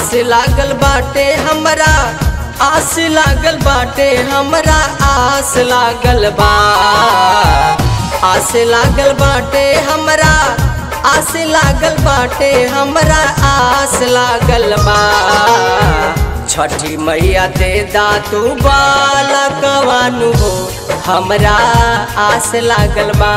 आस लागल बाटे हमरा आस लागल बाटे हमरा आस लागल बा आस लागल बाटे हमरा आस लागल बाटे हमरा आस लागल बा छठी मैया दे दातू बालकवानु हो हमरा आस लागल बा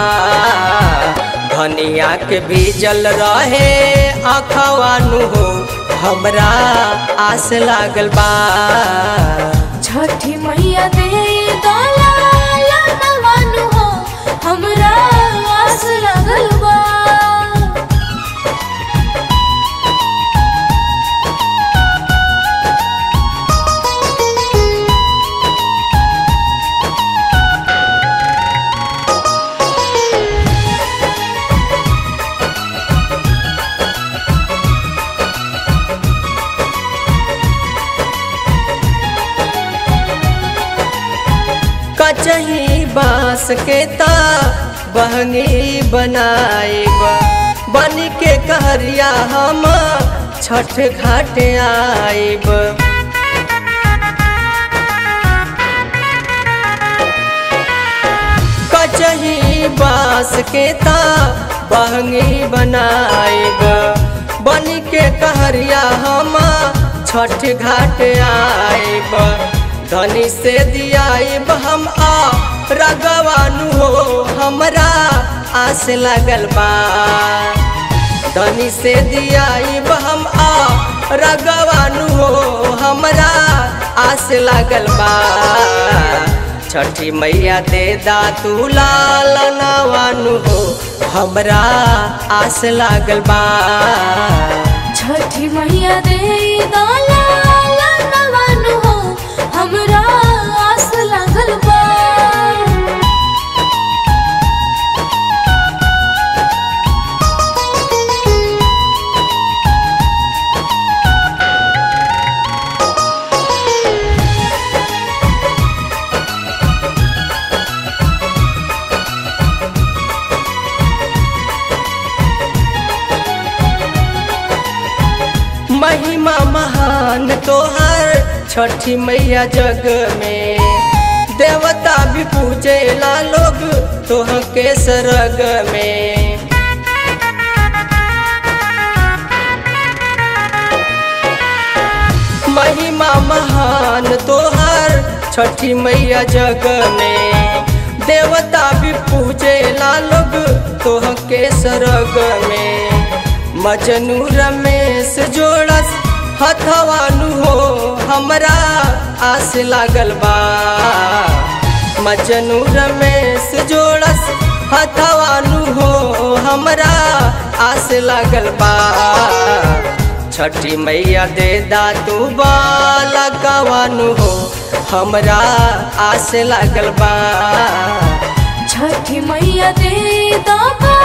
धनिया के बीजल रहे अखवानु हो हमरा आस लागल बा छठी मैया दे दलाला नवानु हो हमरा आस लागल बा कचही बांस के ता बहंगी बनाएब बन के कहरिया हम छठ घाट आएब कचही बांस के ता बहंगी बनाएब बन के कहरिया हम छठ घाट आएब धनी से दियाइब हम आ रगवानु हो हमरा आस लगल बा धनी से दियाइब हम आ रगवानु हो हमरा आस लगल बा छठी मैया दे दातू लाल नवानु हो हमरा आस लागल बा छठी मैया दे दलाला नवानु हो हमरा आस लागल बा महिमा महान तोहर छठी मैया जग में देवता भी पूजेला लोग तोह के सरग में महिमा महान तोहर छठी मैया जग में देवता भी पूजेला लोग तोह के सरग में मजनू रमेश जोड़स हथवानु हो हमरा आस लागल बा मजनू रमेश जोड़स हथवानु हो हमरा आस लागल बा छठी मैया दे दातू बाला गवानु हो हमरा आस लागल बा छठी मैया दे दबा